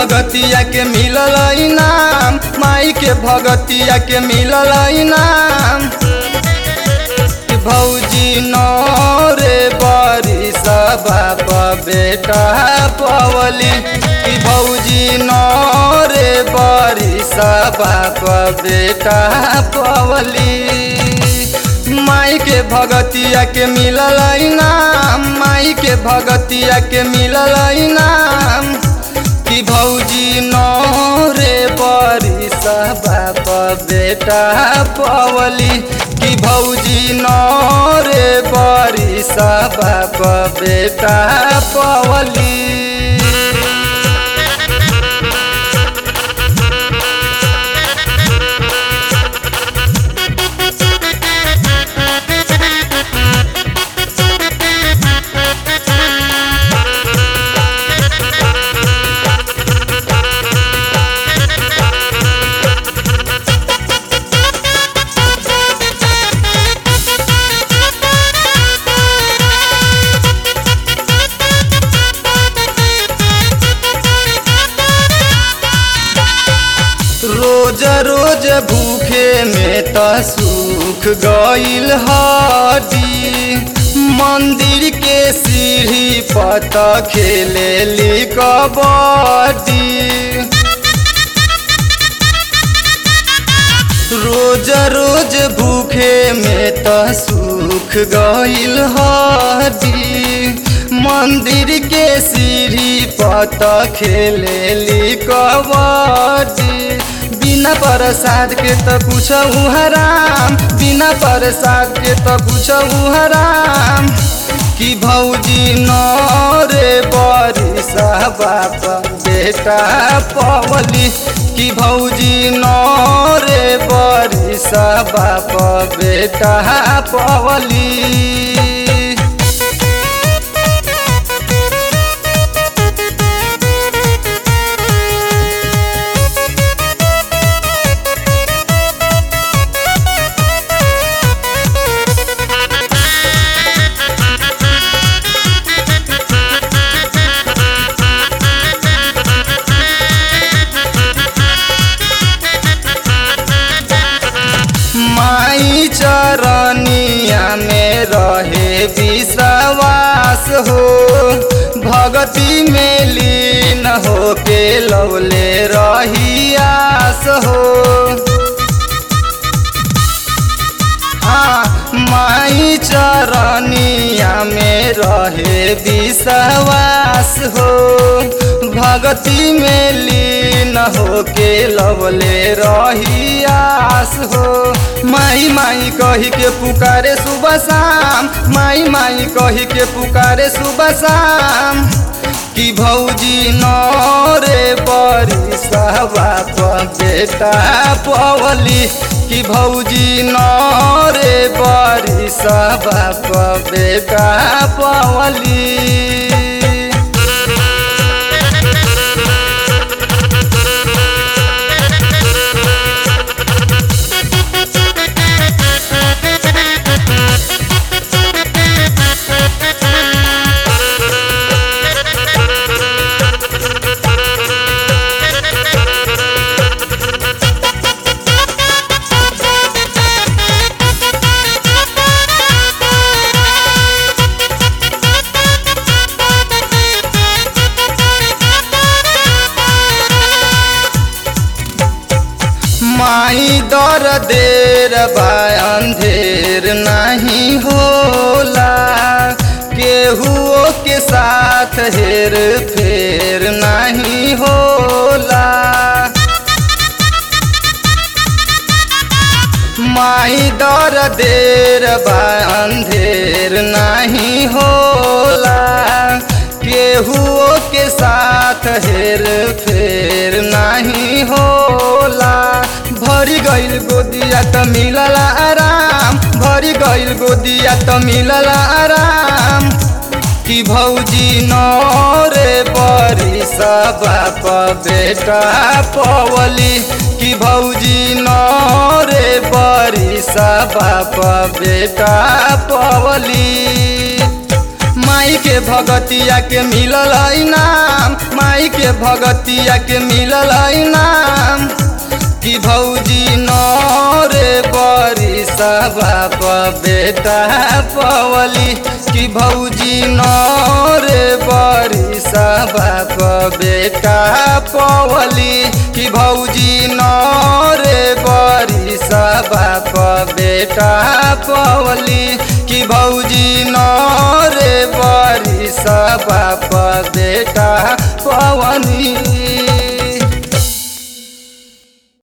भगतिया के मिलल इनाम माई के भगतिया के मिलल इनाम भौजी नौरे बरी बाप बेटा पवली कि भौजी नौरे बरी बाप बेटा पवली माई के भगतिया के मिलल इनाम माई के भगतिया के मिलल इनाम कि भौजी नौरे बरी बाप बेटा पवली कि भौजी नौरे बरी बाप बेटा पवली रोज रोज भूखे में त सुख गईल हडी मंदिर के सीढ़ी पत खेले ली कबड्डी रोज रोज भूखे में त सुख गईल हडी मंदिर के सीढ़ी पत खेले ली कबड्डी बिना प्रसाद के त कुछ हराम बिना प्रसाद के त कुछ हराम कि भौजी नरे बरी बाप बेटा पवली कि भौजी नरे बरी बाप बेटा पवली माई चरनिया में रहे विश्वास हो भगती में लीन हो के लौले रही आस हो हाँ माई चरनिया में रहे विश्वास हो भगती में लीन हो के लवले रही आस हो माई माई कही के पुकारे सुबह शाम माई माई कही के पुकारे सुबह शाम कि भौजी नरे बरी बाप बेटा पवली कि भौजी नरे बरी बाप बेटा पवली माई दर देर बा अंधेर नहीं होला केहुओ के साथ हेर फेर नहीं होला माई दर देर बा अंधेर नहीं होला केहुओ के साथ हेर फेर नहीं होला भरी गईल गोदिया त मिलल आराम भरी गईल गोदिया त मिलल आराम कि भौजी नरे बरी बाप बेटा पवली कि भौजी नरे बरी बाप बेटा पवली माई के भगतिया के मिलल इनाम माई के भगतिया के मिलल इनाम कि भौजी नरे बरी बाप बेटा पवली कि भौजी नरे बरी बाप बेटा पवली कि भौजी नरे बरी बाप बेटा पवली कि भौजी नरे बरी बाप बेटा पवनी